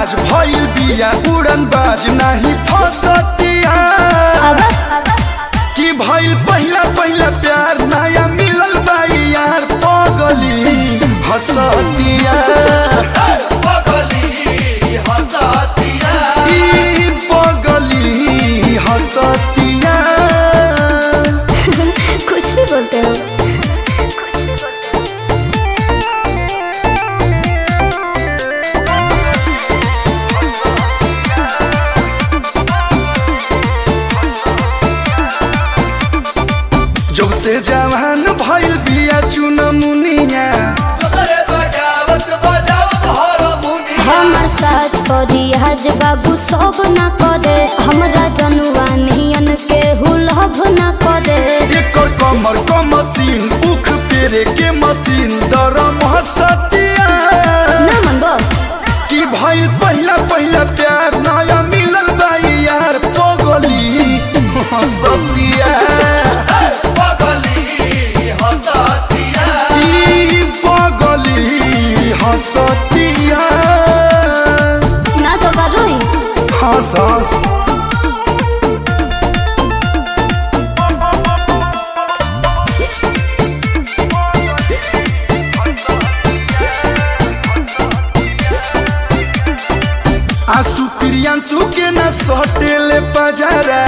आज भइल बिया उड़न बाज नाही फसतिया कि भइल पहिला पहिला प्यार नया मिलल बाई यार पगली हसतिया ई पगली हसतिया कुछ भी बोलते हो जब से जवान भइल बिया चुनमुनिया हमर साज करी आज बाबू सब न करे हमरा जनुआ नियन के हुलभ न करे एकर कमर क मशीन उख पेरे के मशीन दरम हसतिया ना मनबो कि भइल पहिला पहिला प्यार नया मिलल बाई यार पगली हसतिया ई पगली हसतिया ना तो करोई हंस हंस आंसू प्रियांशु के न सटेले बजारा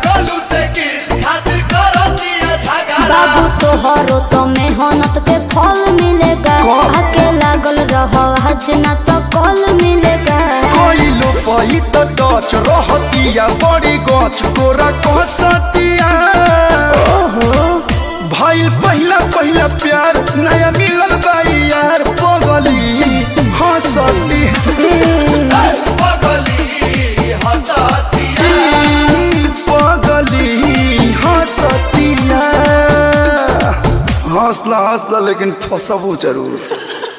बाबू तोहरो तो मेहनत के फल मिलेगा कौन? आके लागल रहो हज ना तो कल मिलेगा कइलो पही त डच रहतिया बड़ी गछ कोरा कहसतिया ओहो भइल पहिला पहिला प्यार नया मिलल बाई यार पगली हंसती ई पगली हंसतिया हंसला हंसला लेकिन फसबो जरूर